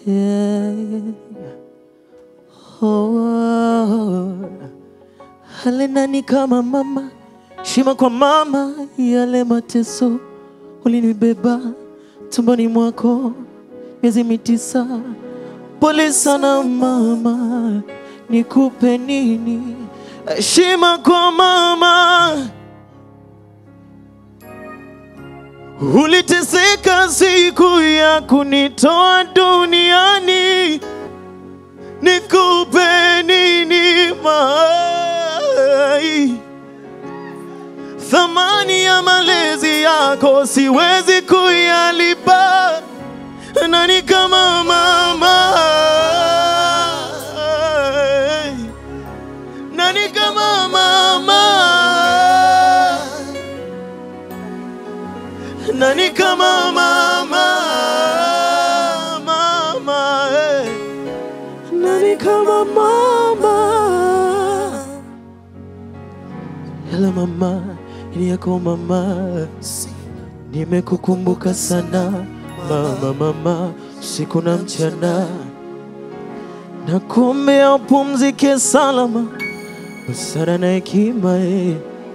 Yeah. Oh, hale nani kama mama, shima kwa mama, yale mateso ulinibeba tumboni mwako miezi mitisa. Pole sana mama, nikupe nini? Heshima kwa mama, uliteseka siku ya kunitoa duniani nikupe nini mai? Thamani ya malezi yako siwezi kuyalipa, nani kama mama? Nani kama mama? Nani kama mama? Mama, eh. Nani kama mama? Hello mama, ni yako mama, nimekukumbuka sana mama, mama, usiku na mchana, nakuombea upumzike salama, busara na hekima, eh.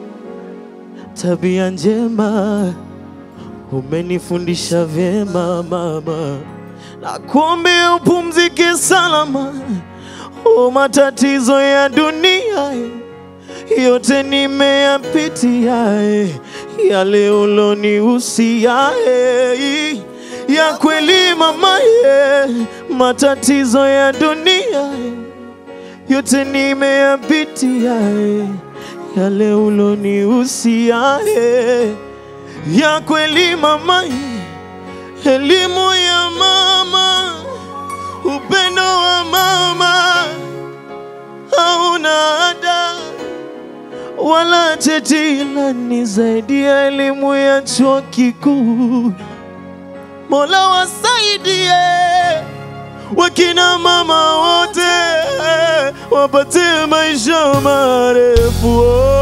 tabia njema umenifundisha vyema mama, nakuombea upumzike salama. O, matatizo ya dunia yote nimeyapitia, eh, yale ulonihusia eh, ya kweli mama, eh, matatizo ya dunia eh, yote nimeyapitia, eh, yale ulonihusia eh, ya kweli mama, elimu ya mama, upendo wa mama hauna ada wala cheti, ila ni zaidi ya elimu ya chuo kikuu. Mola wasaidie wakina mama wote wapate maisha marefu.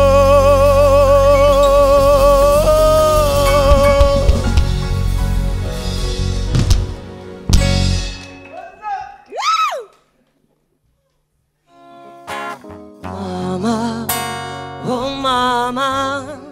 Oh. Mama, oh mama,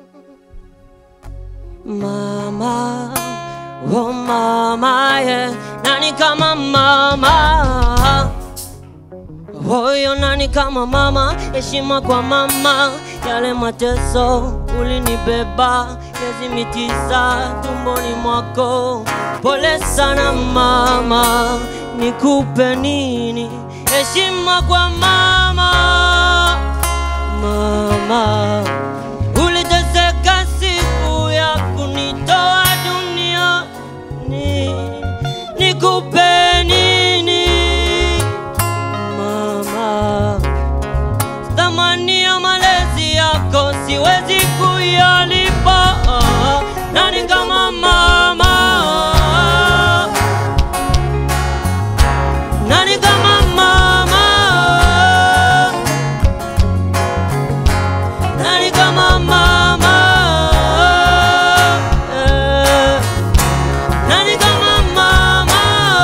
mama, oh mama, yeah. Nani kama mama? Huyo nani kama mama? Heshima kwa mama, yale mateso ulinibeba miezi mitisa tumboni mwako. Pole sana mama, nikupe nini? Heshima kwa mama, mama, uliteseka siku ya kunitoa duniani, nikupe nini? mama, thamani ya malezi yako siwezi kuyalipa. Nani kama mama? Nani kama mama? Nani kama mama? Eh, Nani kama mama?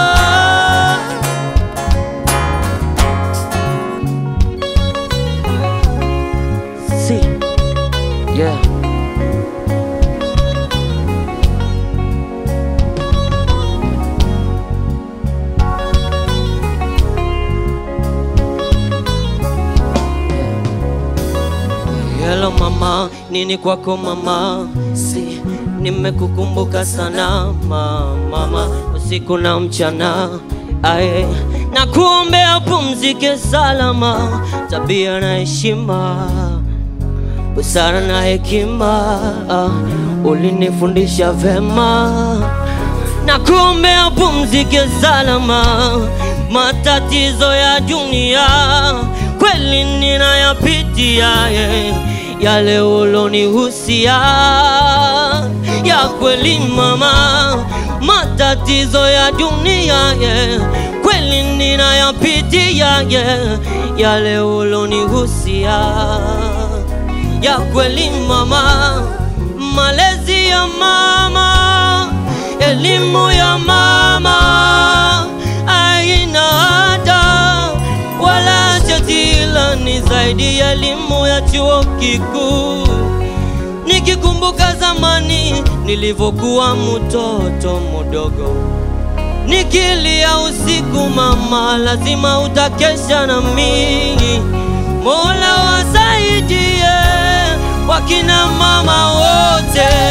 See, yeah. Hello mama, nini kwako mama? Si nimekukumbuka sana ma- mama, usiku na mchana aye, na kuombea pumzike salama, tabia na heshima, busara na hekima, ah, ulinifundisha vema na kuombea pumzike salama, matatizo ya dunia kweli ninayapitia, yeah. yale ulonihusia ya kweli mama, matatizo ya dunia yeah. kweli ninayapitia, yeah. yale ulonihusia ya kweli mama, malezi ya mama, elimu ya mama zaidi ya elimu ya chuo kikuu. Nikikumbuka zamani nilivyokuwa mtoto mdogo, nikilia usiku, mama, lazima utakesha na mimi. Mola wasaidie wakina mama wote